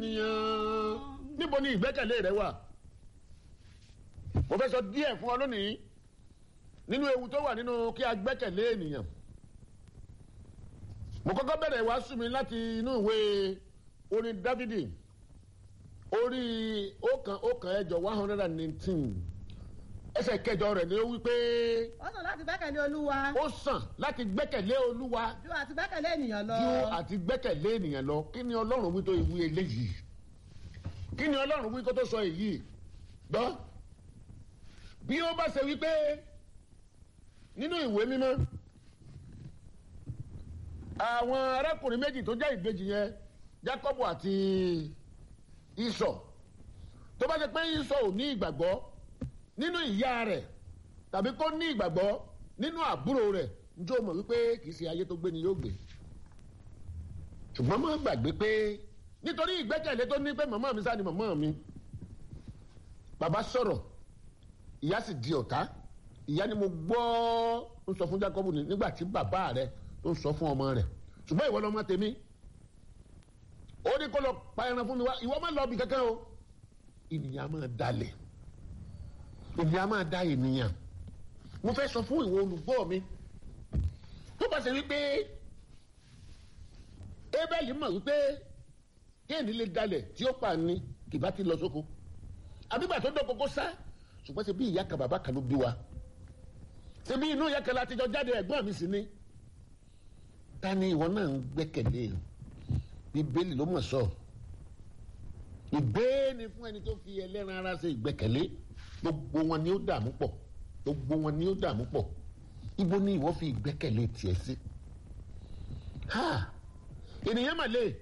ènìyàn níbo ni ìgbẹ́kẹ̀lé rẹ wà mo fẹ́ sọ díẹ̀ fún ọ lónìí nínú ewu tó wà nínú kí a gbẹ́kẹ̀lé ènìyàn mo kọ́kọ́ bẹ̀rẹ̀ wàásù mi láti inú ìwé orin dávidi orí ọ̀kan ọ̀kan ẹ̀jọ one hundred and nineteen ẹsẹ̀ kẹjọ rẹ̀ ni ó wí pé ó sàn láti gbẹ́kẹ̀lé olúwa ó sàn láti gbẹ́kẹ̀lé olúwa ju àti gbẹ́kẹ̀lé ènìyàn lọ. ju àti gbẹ́kẹ̀lé ènìyàn lọ kí ni ọlọ́run wí tó ìwú eléyìí kí ni ọlọ́run wí kó tó sọ èyí gbọ́ bí ó bá ṣe wípé nínú ìwé mímọ́ àwọn arákùnrin méjì tó jẹ́ ìbejì yẹn Jákọ́bù àti Ísọ̀ tó bá ṣe pé Ísọ̀ ò ní ìgbàgbọ́ nínú ìyá rẹ̀ tàbí kó ní ìgbàgbọ́ nínú àbúrò rẹ̀ njó mọ̀ wípé kì í ṣe ayé tó gbé ni yóò gbé ṣùgbọ́n má gbàgbé pé nítorí ìgbẹ́kẹ̀lé tó ní pé màmá mi sá ni màmá mi bàbá sọ̀rọ̀ ìyá sì di ọ̀tá ìyá ni mo gbọ́ ń sọ fún Jákọ́bù nígbà tí bàbá rẹ̀ tó ń sọ fún ọmọ rẹ̀ ṣùgbọ́n ìwọ lọ́mọ tèmi ó ní kó lọ pa ẹran fún mi wá ìwọ má lọ bí kankan o ènìyàn máa dalẹ̀ ènìyàn máa da ènìyàn mo fẹ́ sọ fún ìwọ olùgbọ́ mi tó bá ṣe wípé Ébẹ́lì mọ̀ wípé kéènì lè dalẹ̀ tí ó pa ni kì bá ti lọ sóko àbígbà tó dọ̀ kókó sá ṣùgbọ́n ṣe bí ìyá kan bàbá kan ló bí wa ṣe bí inú ìyá kan láti jọ jáde ẹ̀gbọ́n mi sì ni ta ni ìwọ náà ń gbẹ́kẹ̀lé bíbélì ló mọ̀ sọ ìbéèni fún ẹni tó fi ẹlẹ́ran ara ṣe ìgbẹ́kẹ̀lé gbogbo wọn ni ó dààmú pọ̀ gbogbo wọn ni ó dààmú pọ̀ ibo ni ìwọ fi ìgbẹ́kẹ̀lé tiẹ̀ sí ha ènìyàn mà lè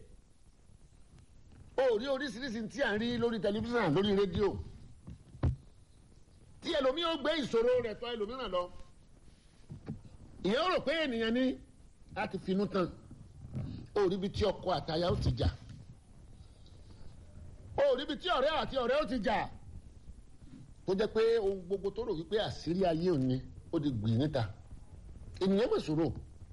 o rí oríṣiríṣi tí à ń rí lórí tẹlifíṣàn lórí rédíò tí ẹlòmíì ó gbé ìṣòro rẹ̀ tọ̀ ẹlòmíràn lọ ìyẹn ó rò pé ènìyàn ní a ti finú tán ó rí ibi tí ọkọ àtaya ó ti jà ó rí ibi tí ọ̀rẹ́ àti ọ̀rẹ́ ó ti jà tó jẹ́ pé ohun gbogbo tó rò wípé àṣírí ayé òní ó di gbìn níta ènìyàn mọ̀ sòrò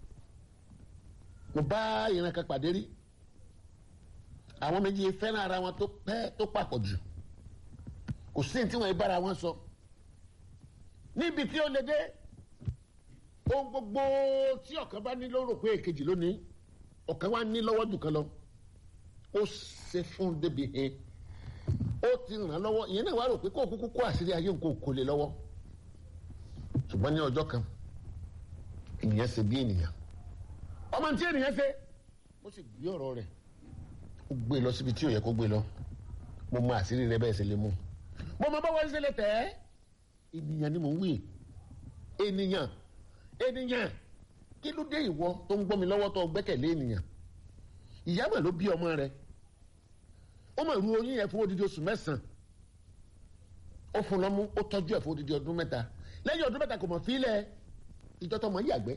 mo bá ìran kan pàdé rí àwọn méjì fẹ́ràn ara wọn tó pẹ́ tó papọ̀ jù kò sí ní tí wọ́n bára wọn sọ níbi tí ó lè dé ohun gbogbo tí ọ̀kan bá ní ló rò pé èkejì lónìí ọ̀kan wá ní lọ́wọ́ jù kan lọ ó ṣe fún débi hẹn ó ti ràn án lọ́wọ́ ìyẹn náà wá rò pé kó kúkú kó àṣírí ayé nǹkan kò lè lọ́wọ́ ṣùgbọ́n ní ọjọ́ kan ènìyàn ṣe bí ènìyàn ọmọ tí ènìyàn ṣe ó sì gbé ọ̀rọ̀ rẹ̀ ó gbé lọ síbi tí ò yẹ kó gbé lọ mo mọ àṣírí rẹ bẹ́ẹ̀ ṣe lè mú mo mọ báwo ṣe lè tẹ̀ ẹ́ ènìyàn ni mò ń wí ènìyàn ènìyàn kí ló dé ìwọ tó ń gbọ́ mi lọ́wọ́ tó gbẹ́kẹ̀lé ènìyàn ìyá mà ló bí ọmọ rẹ ó mà ru oyún yẹn fún odidi oṣù mẹ́sàn-án ó fún lọ́mú ó tọ́jú ẹ̀ fún odidi ọdún mẹ́ta lẹ́yìn ọdún mẹ́ta kò mọ̀ fílẹ̀ ìjọ tó mọ̀ yàgbẹ́